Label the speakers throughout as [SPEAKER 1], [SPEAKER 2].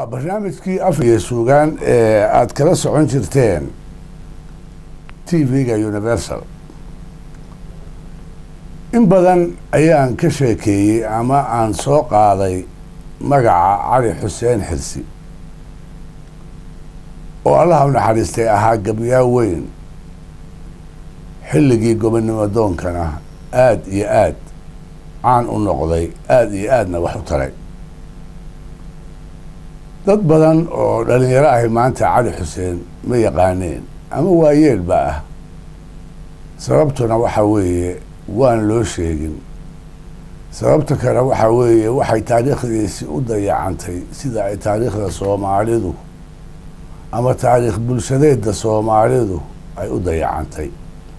[SPEAKER 1] barnaamijkii af iyo suugaan ee aada kala socon jirteen t v-ga universal in badan ayaan ka sheekeeyey ama aan soo qaaday magaca cali xuseen xirsi oo allaha u naxariistay ahaa gabyaa weyn xilligii gobonnimo doonkana aada iyo aad caan u noqday aada iyo aadna wax u taray dad badan oo dhalinyaro ahi maanta cali xuseen ma yaqaaneen ama waayeelba ah sababtuna waxa weeye waan loo sheegin sababta kale waxa weeye waxay taariikhdiisi u dayacantay sida ay taariikhda soomaalidu ama taariikh bulshadeedda soomaalidu ay u dayacantay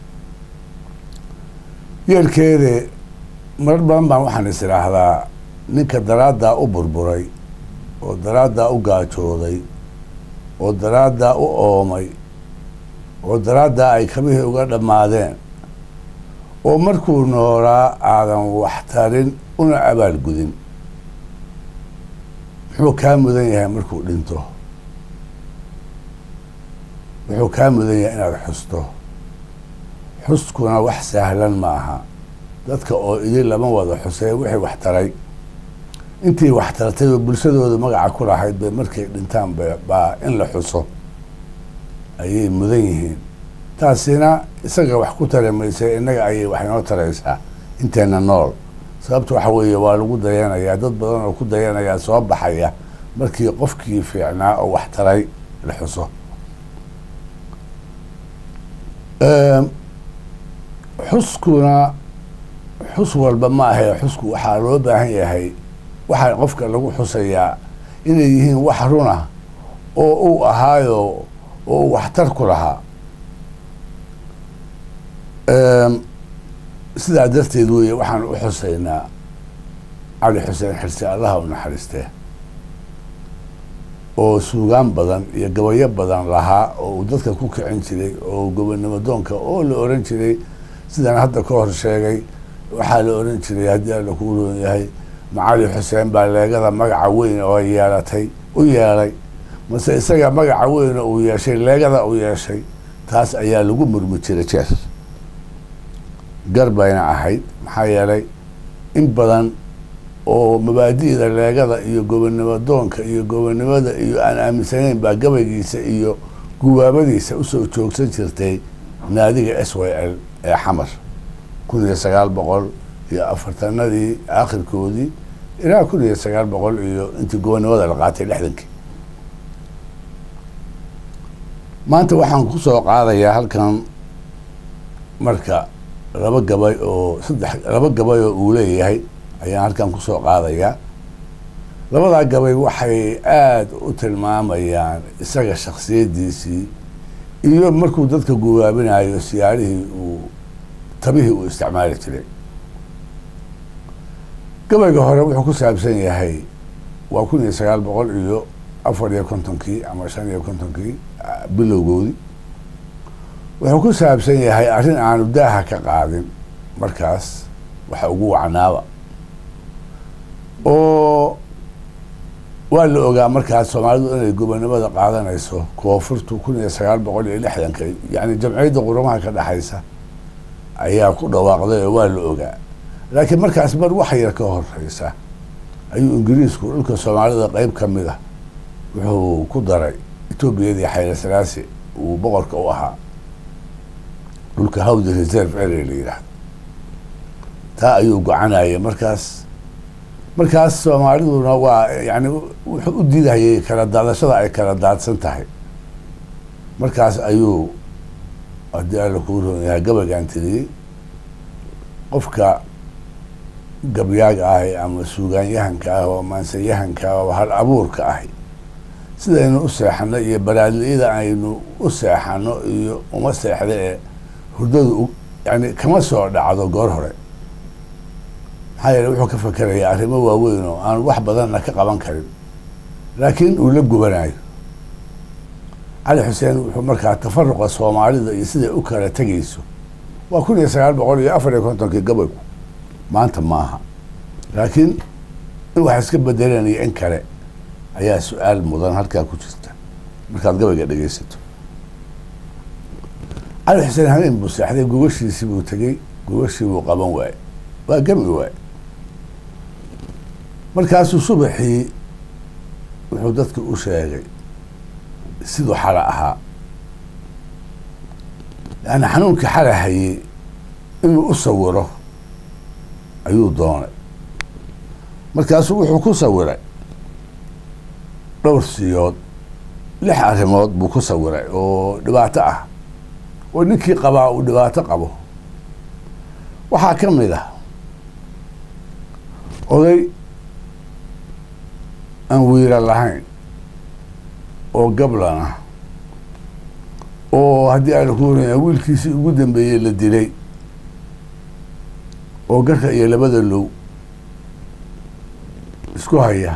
[SPEAKER 1] yeelkeede marar badan baan waxaan is idhaahdaa ninka daraaddaa u burburay oo daraaddaa u gaajooday oo daraaddaa u oomay oo daraaddaa ay kabihii uga dhammaadeen oo markuu noolaa aadan wax tarin una abaal gudin muxuu kaa mudan yahay markuu dhinto wuxuu kaa mudan yahay inaad xusto xuskuna wax sahlan ma aha dadka oo idin lama wada xusee wixii wax taray intii wax tartay oo bulshadooda magaca ku lahayd bay markay dhintaan baa in la xuso ayay mudan yihiin taasina isaga wax ku tari maysa innaga ayay wax inoo taraysaa inteena nool sababta waxa weeye waa lagu dayanayaa dad badan oo ku dayanayaa soo baxaya markii qofkii fiicnaa oo wax taray la xuso xuskuna xus walba ma ahe xusku waxaa loo baahan yahay waxaa qofka lagu xusayaa inay yihiin wax runa oo uu ahaayo oo uu waxtar ku lahaa sidaa darteed weeye waxaan u xusaynaa cali xuseen xirsi allaha u naxariistee oo suugaan badan iyo gabayo badan lahaa oo uu dadka ku kicin jiray oo gobonnimo doonka oo la oran jiray sidaan hadda ka hor sheegay waxaa la oran jiray haddii alla kuu roon yahay macali xuseen baa leegada magaca weyn oo yeelatay u yeelay mase isaga magaca weyn oo uu yeeshay leegada u yeeshay taas ayaa lagu murmi jiray jeer gar bayna ahayd maxaa yeelay in badan oo mabaadi'da leegada iyo gobonnimo doonka iyo gobonnimada iyo aan aaminsanayn baa gabaygiisa iyo guwaabadiisa usoo joogsan jirtay naadiga s y l ee xamar kun iyo sagaal boqol iyo afartanadii aakhirkoodii ilaa kun iyo sagaal boqol iyo intii gobonnimada la qaatay lixdankii maanta waxaan ku soo qaadayaa halkan marka laba gabay oo saddex laba gabay oo uu leeyahay ayaan halkan kusoo qaadayaa labadaa gabay waxay aada u tilmaamayaan isaga shaksiyaddiisii iyo markuu dadka guwaabinayo siyaarihii uu tabihii uu isticmaali jiray gabayga hore wuxuu ku saabsan yahay waa kun iyo sagaal boqol iyo afar iyo kontonkii ama shan iyo kontonkii bilowgoodii wuxuu ku saabsan yahay arrin aanu daaha ka qaadin markaas waxa ugu wacnaaba oo waa la ogaa markaas soomaalidu inay gobonnimada qaadanayso koonfurtu kun iyo sagaal boqol iyo lixdanka yacni jamciyadda quramaha ka dhexaysa ayaa ku dhawaaqday oo waa la ogaa laakiin markaas mar wax yar ka horeysa ayuu ingiriisku dhulka soomaalida qeyb ka mid ah wuxuu ku daray etoobiyadii xayla salaasi uu boqorka u ahaa dhulka hawdi reserve area la yidhaahdo taa ayuu gocanayay markaas markaas soomaaliduna waa yani wuxuu u diidayay kala daadashada ay kala daadsan tahay markaas ayuu haddii alla kuu roon yahay gabaygaan tiriyey qofka gabyaaga ahi ama suugaanyahanka ah oo maansanyahanka ah oo hal abuurka ahi sidaynu u seexano iyo baraadliyada aynu u seexano iyo uma seexda ee hurdadu yani kama soo dhacdo goor hore maxaa yeele wuxuu ka fakerayaa arrimo waaweyn oo aan wax badanna ka qaban karin laakiin uu la gubanayo cali xuseen wuxuu markaa tafaruqa soomaalida iyo siday u kala tegayso waa kun iyo sagaal boqol iyo afar iyo kontonkii gabaygu maanta maaha laakiin in wax iska bedelanaya in kale ayaa su-aal mudan halkaa ku jirta markaad gabayga dhegaysato cali xuseen habeen buu seexday gogashiisii buu tegey gogashii buu qaban waaye waa gami waaye markaasuu subaxii wuxuu dadka u sheegay siduu xala ahaa yani xanuunkii xala hayey inuu u sawiro ayuu doonay markaasuu wuxuu ku sawiray dhowr siyood lix arrimood buu ku sawiray oo dhibaato ah oo ninkii qabaa uu dhibaato qabo waxaa ka mid ah oday aan wiira lahayn oo gablan ah oo haddii aana ku waraya wiilkiisii ugu dambeeyey la dilay oo garka iyo labada low isku haya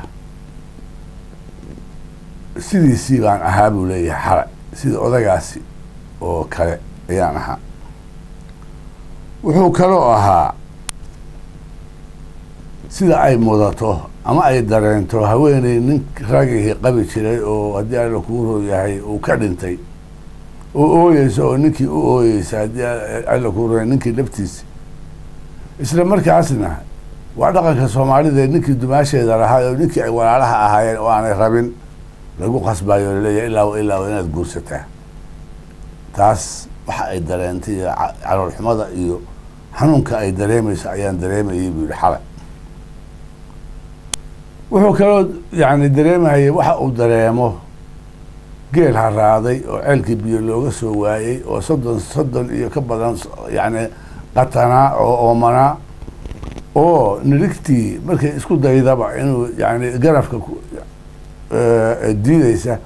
[SPEAKER 1] sidiisii baan ahaa buu leeyahay xalay sida odagaasi oo kale ayaan ahaa wuxuu kaloo ahaa sida ay mudato ama ay dareento haweeney nin ragihii qabi jiray oo haddii alla kuu roo yahay uu ka dhintay oo ooyeysa oo ninkii u ooyeysa haddii alla kuu rooya ninkii laftiisa isla markaasna waa dhaqanka soomaalida ninkii dumaasheeda lahaa oo ninkii ay walaalaha ahaayeen oo aanay rabin lagu qasbayo laleeyahay ilaa ilaa inaad guursataa taas waxa ay dareentay iyo caloolxumada iyo xanuunka ay dareemayso ayaan dareemayay buu yihi xalay wuxuu kaloo yani dareemahayay waxa uu dareemo geel haraaday oo ceelkii biyo looga soo waayey oo soddon soddon iyo ka badan yani qatanaa oo oomanaa oo nirigtii markay isku daydaba inuu yani garafka diideysa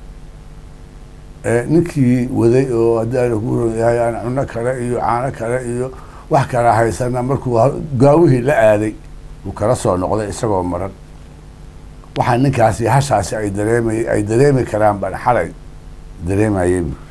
[SPEAKER 1] ninkii waday oo haddii aana ku yahay aan cuno kale iyo caano kale iyo wax kala haysana markuu gaawihii la aaday uu kala soo noqday isagoo maran waxaa ninkaasi hashaasi ay dareemay ay dareemi karaan baan xalay dareemayay bu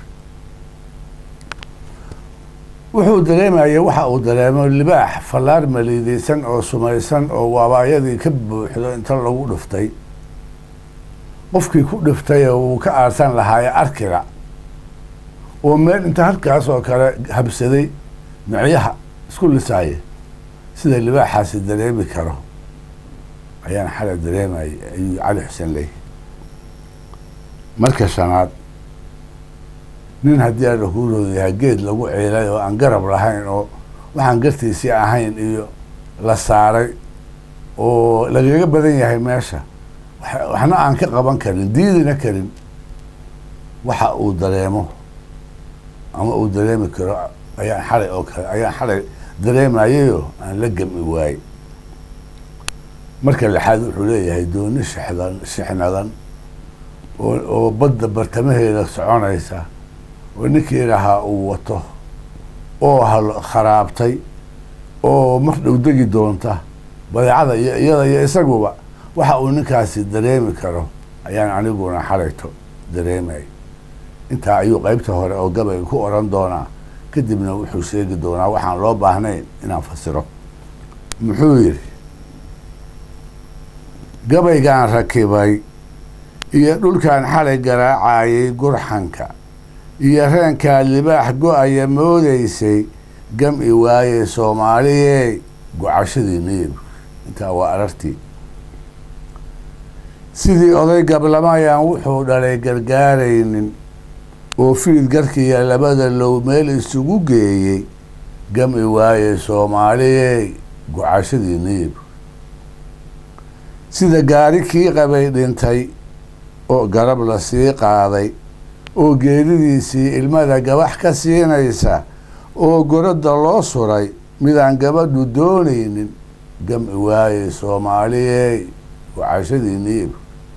[SPEAKER 1] wuxuu dareemayay waxa uu dareemo libaax fallaar maliideysan oo sumaysan oo waabaayadii ka buuxdo inta lagu dhiftay qofkii ku dhiftay oo uu ka aarsan lahaaye arkila oo meel inta halkaas oo kale habsaday micyaha isku lisaaye sida libaaxaasi dareemi karo ayaan xalay dareemayay ayuu cali xuseen leeyahy marka shanaad nin haddii aana kuu roodayahay geed lagu ciilay oo aan garab lahayn oo waxaan gartiisii ahayn iyo la saaray oo lagaga badan yahay meesha waxna aan ka qaban karin diidina karin waxa uu dareemo ama uu dareemi karo ayaan xalay oo kale ayaan xalay dareemayayoo aan la gami waayey marka lixaad wuxuu leeyahay dooni shixdan shixnadan oo oo badda bartamaheeda soconaysa oo ninkii lahaa uu wato oo hal kharaabtay oo mar dhow degi doonta badeecada iyo iyada iyo isaguba waxa uu ninkaasi dareemi karo ayaan aniguna xalayto dareemay intaa ayuu qeybta hore oo gabayga ku oran doonaa kadibna wuxuu sheegi doonaa waxaan loo baahnayn inaan fasiro muxuu yidhi gabaygaan rakibay iyo dhulkan xalay garaacayay gurxanka iyo reenkaa libaax go-aya moodeysay gam i waaye soomaaliyey gocashadii niyib intaa waa arartii sidii oday gablamayaan wuxuu dhalay gargaaraynin oo fiid garkiiya labada low meel isugu geeyey gam i waaye soomaaliyey gocashadii niyib sida gaari kii qabay dhintay oo garab la sii qaaday oo geeridiisii ilmada gabax ka siinaysa oo goradda loo suray midaan gabadhu doonaynin gam i waaye soomaaliyey gocashadii niyib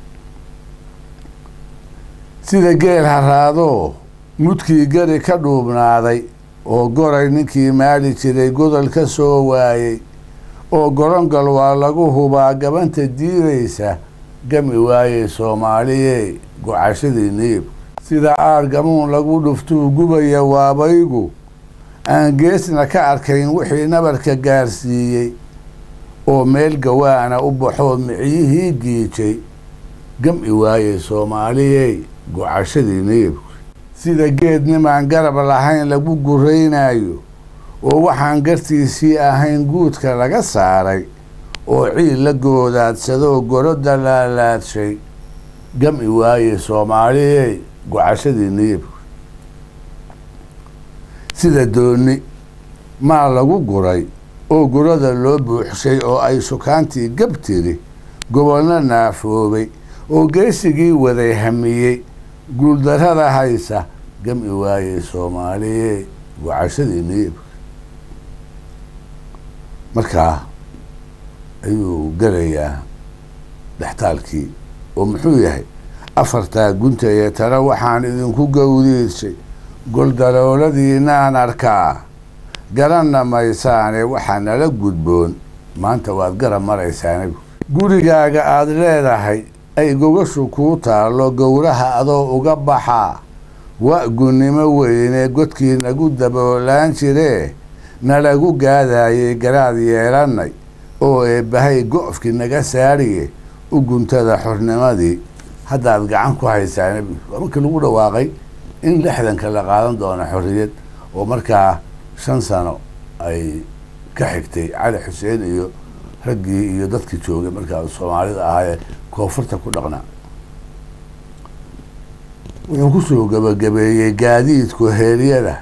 [SPEAKER 1] sida geel haraadoo mudkii gari ka dhuubnaaday oo goray ninkii maali jiray godol ka soo waayey oo gorongal waa lagu hubaa gabanta diidaysa gami waayey soomaaliyey gocashadii niib sida aar gamuun lagu dhuftuu gubaya waabaygu aan geesna ka arkayn wixii nabarka gaarsiiyey oo meel gawaana u baxoo miciyihii giijay gam-i waayey soomaaliyey gocashadii neebku sida geed nimaan garab lahayn lagu guraynaayo oo waxaan gartiisii ahayn guudka laga saaray oo ciid la goodaadsadoo goroda laalaadshay gam-i waayey soomaaliyey gocashadii neebku sida dooni maa lagu guray oo gurada loo buuxshay oo ay sukaantii gab tiri gobolna naafoobay oo geesigii waday hamiyey guuldarrada haysa gam-i waayey soomaaliyey gocashadii neebka markaa ayuu gelayaa dhextaalkii oo muxuu yahay afartaa gunta iyo tale waxaan idinku gowdiisay goldarooladiinaan arkaa garanna maysaane waxaa nala gudboon maanta waad garab maraysaane gurigaaga aada leedahay ay gogashu kuu taallo gowraha adoo uga baxaa wa gunnimo weyne godkii nagu daboolaan jiree nalagu gaadaayey garaad yeelannay oo eebbahay go-fkii naga saariye u guntada xornimadii haddaad gacan ku haysaane waa markii lagu dhawaaqay in lixdanka la qaadan doono xorriyad oo markaa shan sano ay ka xigtay cali xuseen iyo raggii iyo dadkii joogay markaa soomaalida ahaayee koonfurta ku dhaqnaa wuxuu kusoo gabagabeeyey gaadiidku heeryada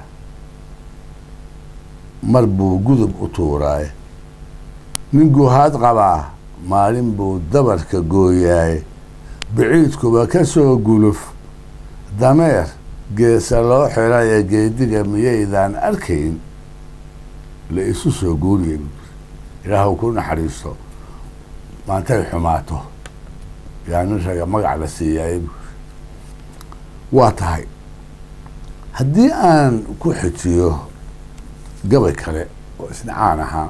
[SPEAKER 1] mar buu gudub u tuuraaye nin guhaad qabaa maalin buu dabarka gooyaaye biciidkuba ka soo guluf dameer geesa loo xiraye geediga miyaydaan arkayn la isu soo guuriyay ilaahu ku naxariisto maantay xumaato yaa nin raga magac la siiyaay waa tahay haddii aan ku xijiyo gabay kale oo isna caan ahaa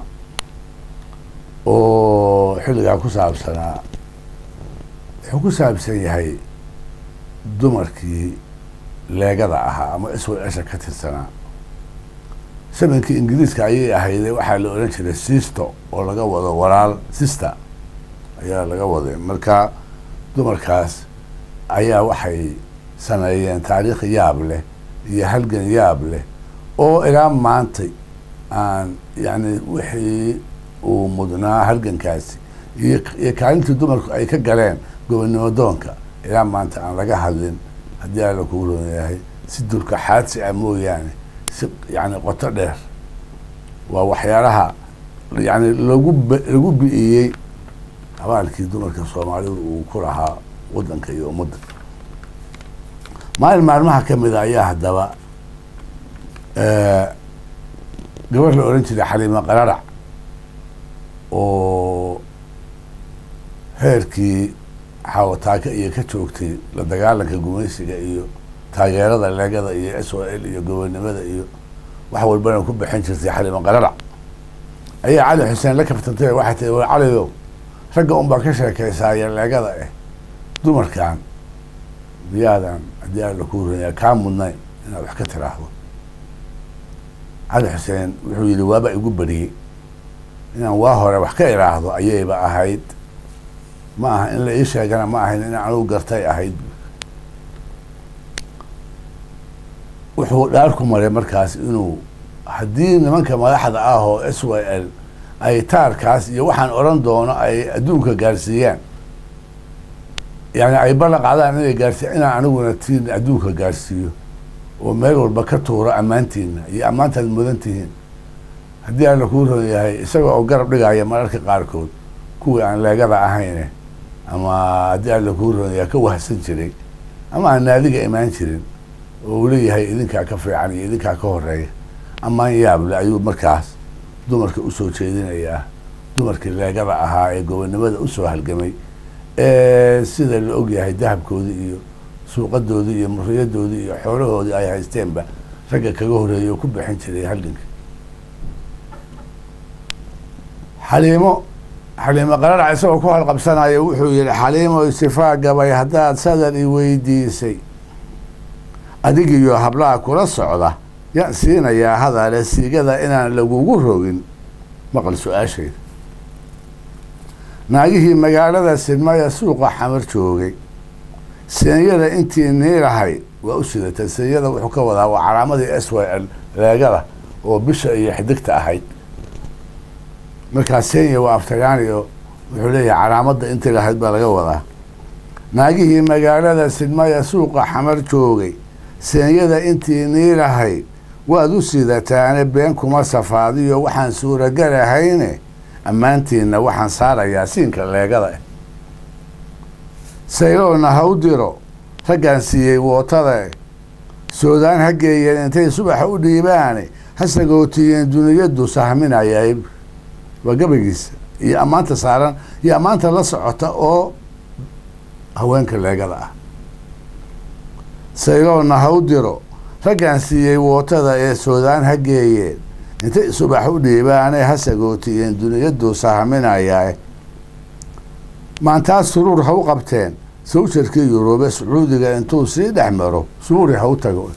[SPEAKER 1] oo xilligaa ku saabsanaa wuxuu ku saabsan yahay dumarkii leegada ahaa ama isway esha ka tirsanaa samankii ingiriiska ayay ahayde waxaa la odhan jiray sisto oo laga wado walaal sister ayaa laga waday marka dumarkaas ayaa waxay sameeyeen taariikh yaab leh iyo halgan yaab leh oo ilaa maantay aan yani wixii uu mudnaa halgankaasi iyo iyo kaalintii dumarku ay ka galeen gobonnimo doonka ilaa maanta aan laga hadlin haddii alla kuu roon yahay si dulka xaadsi ah mooyaane si yani qoto dheer waa waxyaalaha yani lagu b lagu bi'iyey abaalkii dumarka soomaalidu uu ku lahaa waddanka iyo ummadda maalin maalmaha ka mida ayaa haddaba gabar la odhan jiray xaliimo qararac oo heerkii xawataaka iyo ka joogtay la dagaalanka gumaysiga iyo taageerada leegada iyo s o l iyo gobonnimada iyo wax walbana ku bixin jirtay xaliimo qararac ayaa cali xuseen la kaftantay waxay tii war caliyow ragga un baa ka sheekaysaaya leegada ah dumarkan miyaadan haddii alla kuu ranya kaa mudnayn inaad wax ka tiraahdo cali xuseen wuxuu yidhi waaba igu beriyey inaan waa hore wax ka iraahdo ayayba ahayd ma aha in la ii sheegana ma ahayn in anugu gartay ahayd wuxuu dhaar ku maray markaas inuu haddii nimanka madaxda ah oo s y l ay taarkaas iyo waxaan odhan doono ay adduunka gaarsiiyaan yani ay ballan qaadaan inay gaarsiiya inaan aniguna tiin adduunka gaarsiiyo oo meel walba ka tuuro ammaantiina iyo ammaantaad mudan tihiin haddii alla kuu ron yahay isaga oo garab dhigaya mararka qaarkood kuwii aan leegada ahayne ama haddii alla kuu ron yahay ka wahsan jiray ama aan naadiga imaan jirin oo uu leeyahay idinkaa ka fiican iyo idinkaa ka horeeya amaan yaable ayuu markaas dumarka usoo jeedinayaa dumarkii leegada ahaa ee gobonnimada usoo halgamay sida la og yahay dahabkoodii iyo suuqadoodii iyo muriyadoodii iyo xoolahoodii ay haysteenba ragga kaga horeeyay oo ku bixin jiray halganka xaliimo xaliimo qararac isagoo ku halqabsanaya wuxuu yihi xaliimo sifaa gabay haddaad sadar i weydiisay adigiyo hablaha kula socda yaan siinayaa hadale siigada inaan lagugu rogin maqal su-aashayda naagihii magaalada sidmaya suuqa xamar joogay senyada intii niilahay waa u sidatay senyada wuxuu ka wadaa waa calaamadii s y l leegada oo bisha iyo xidigta ahayd markaa senya waa aftayaaniyo wuxuu leeyahay calaamadda intii lahayd baa laga wadaa naagihii magaalada sidmaya suuqa xamar joogay senyada intii niilahayd waad u sidataane been kuma safaadiyo waxaan suuragalahayne ammaantiinna waxaan saarayaa siinka leegada sayloona ha u diro raggaan siiyey wootada soodaan ha geeyeen intay subaxa u dhiibaane ha sagootiyeen duniyadu sahminaya waa gabagiisa iyo ammaanta saaran iyo ammaanta la socota oo haweenka leegada ah sayloona ha u diro raggaan siiyey wootada ee soodaan ha geeyeen intay subax u dhiibaane ha sagootiyeen duniyadu sahminayaa maantaas suruur ha u qabteen sawjarkii yuruube sacuudiga intuu sii dhex maro suuri ha u tago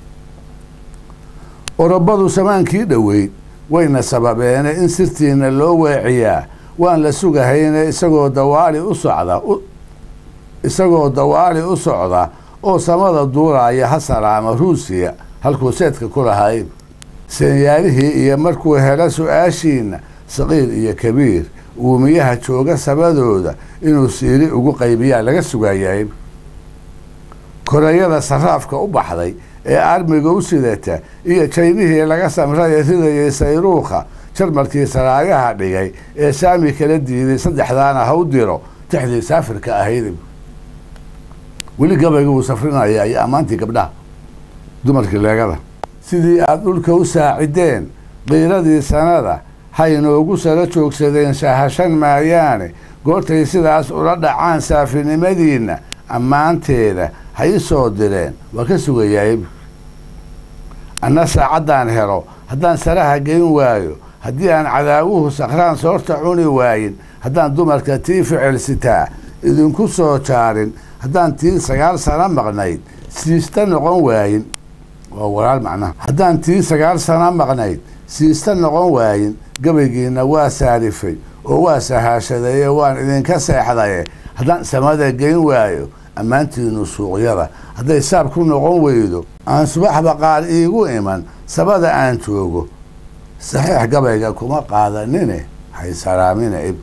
[SPEAKER 1] orobadu samaankii dhoweyd wayna sababeene in sirtiina loo weeciyaa waan la sugahayne isagoo dawaali u socda isagoo dawaali u socda oo samada duulaya ha salaama ruusiya halkuu seedka ku lahay senyaalihii iyo markuu helo su-aashiina saqiir iyo kabiir uumiyaha jooga sabadooda inuu siiri ugu qaybiyaa laga sugayay korayada saraafka u baxday ee armiga u sidata iyo jaynihii laga samraya ridayay sayruukha jarmalkii saraayaha dhigay ee saami kala diiday saddexdaana ha u diro tixdii saafirka ahayd weli gabayga wuu safrinaya iyo ammaantii gabdhaha dumarkii leegada sidii aada dhulka u saacideen qiiradii sanada haynoogu sala joogsadeen shahashan maayaane goortay sidaas ula dhacaan saafinimadiinna ammaanteeda ha ii soo direen waa ka sugayaay anna saacaddaan helo haddaan saraha geyn waayo haddii aan cadaawuhu sakraan soorta cuni waayin haddaan dumarka tii ficil sitaa idinku soo jaarin haddaan tii sagaal sano maqnayd siista noqon waayin waa walaal macnaha haddaan tii sagaal sano maqnayd siista noqon waayin gabaygiina waa saarifay oo waa sahaashadaye waan idinka seexdaye haddaan samada geyn waayo ammaantiinu suuqyada hadday saab ku noqon weydo aan subaxba qaar iigu iman sabada aan joogo saxiix gabayga kuma qaadanine haysaraamina ib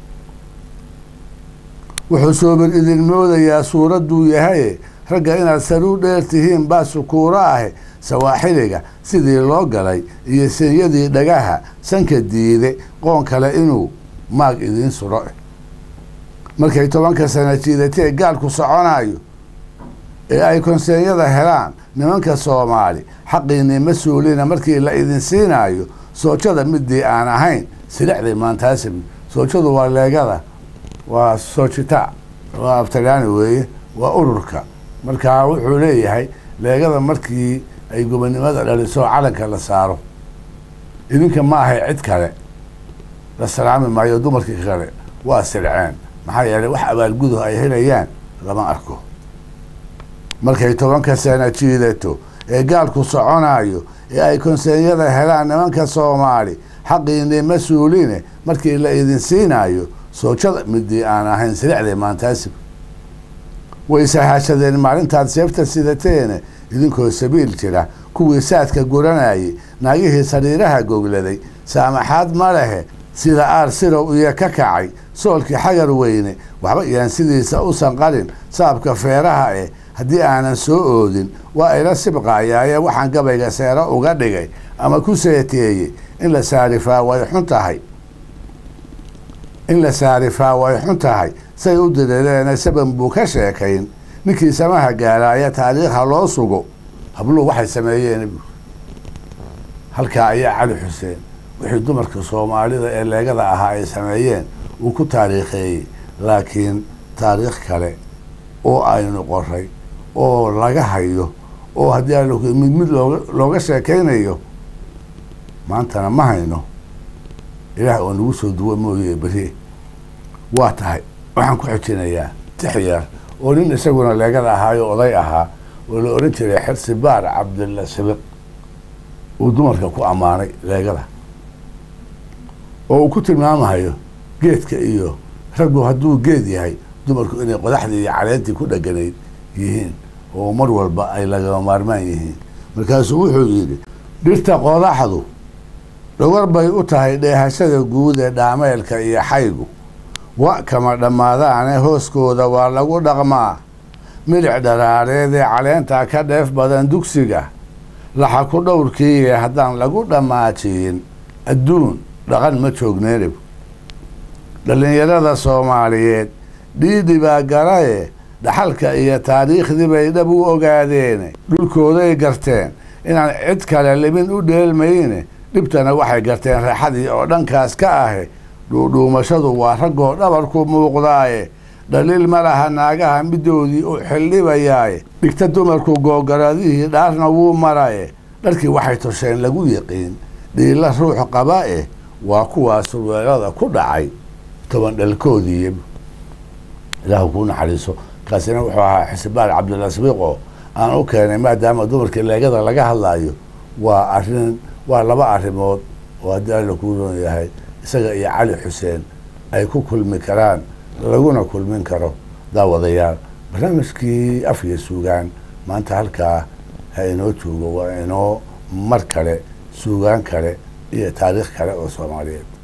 [SPEAKER 1] wuxuu soobir idin moodayaa suuradduu yahaye ragga inaad saruu dheer tihiin baa sukuuro ahe sawaaxiliga sidii loo galay iyo senyadii dhagaha sanka diide qoon kale inuu maag idiin suro markay tobanka sana jiidatee gaalku soconayo ee ay konseeyada helaan nimanka soomaali xaqiinii ma suulina markii la idin siinaayo soojada midii aan ahayn silixday maantaasib soojadu waa leegada waa soojita waa aftalyaani weeye waa ururka markaa wuxuu leeyahay leegada markii ay gobonimada dhaliso calanka la saaro idinka ma ahay cid kale la salaami maayo dumarkii kale waa silceen maxaa yeelay wax abaalguduh ay helayaan lama arko markay tobanka sana jiidato ee gaalku soconayo ee ay konseeyada helaan nimanka soomaali xaqiinii ma suuline markii la idin siinayo soojada midii aan ahayn silixday maantaasib way sahaashadeen maalintaad seefta sidateene idinkoo sabiil jira kuwii saadka guranayay naagihii sariiraha gogladay saamaxaad ma lehe sida aar sirow iyo ka kacay soolkii xagar weyne waxba iyaan sidiisa u sanqalin saabka feeraha eh haddii aanan soo oodin waa ila sibqayaaye waxaan gabayga seero uga dhigay ama ku seeteeyey in la saarifaa way xun tahay in la saarifaa way xun tahay say u dirireene saban buu ka sheekayn ninkii samaha gaaraaya taariikha loo sugo habluhu waxay sameeyeen halkaa ayaa cali xuseen wixii dumarka soomaalida ee leegada ahaa ay sameeyeen uu ku taariikheeyey laakiin taariikh kale oo aynu qoray oo laga hayo oo haddii a mid mid looga looga sheekaynayo maantana ma hayno ilaah oo nagu soo duwa mooye beri waa tahay waxaan ku xojinayaa tixyar oo nin isaguna leegada ahaayo oday ahaa oo la ohan jiray xirsi baar cabdilla sibiq uu dumarka ku ammaanay leegada oo uu ku tilmaamahayo geedka iyo raggu hadduu geed yahay dumarku inay qodaxdii iyo caleentii ku dheganayd yihiin oo mar walba ay lagama maarmaan yihiin markaasuu wuxuu yidhi dhirta qodaxdu dhogor bay u tahay dheehashada guud ee dhaameelka iyo xaygu wa kama dhammaadaane hooskooda waa lagu dhaqmaa milic dharaareed ee caleentaa ka dheef badan dugsiga laxa ku dhowrkiiye haddaan lagu dhammaajiyin adduun dhaqan ma joogneerib dhallinyarada soomaaliyeed dhiidhi baa galaye dhaxalka iyo taariikhdii bay dhab u ogaadeene dhulkooday garteen inaan cid kale limin u dheelmayne dhibtana waxay garteen raaxadii oo dhankaas ka ahe dhuudhuumashadu waa raggoo dhabarku muuqdaaye dhaliil ma laha naagaha midoodii u xildhibayaaye dhigta dumarku googaradihii dhaarna wuu maraye dharkii waxay tosheen lagu yiqiin dhiilla ruux qaba eh waa kuwaa surweelada ku dhacay toban dhalkoodii ilaahu kuu naxariiso kaasina wuxuu ahaa xisbaal cabdilasbiiqo aan u keenay maadaama dumarka leegada laga hadlaayo waa arrin waa laba arrimood oo haddii alla kuu roon yahay isaga iyo cali xuseen ay ku kulmi karaan laguna kulmin karo daawadayaal barnaamijkii af iyo suugaan maanta halkaa ha inoo joogo waa inoo mar kale suugaan kale iyo taariikh kale oo soomaaliyeed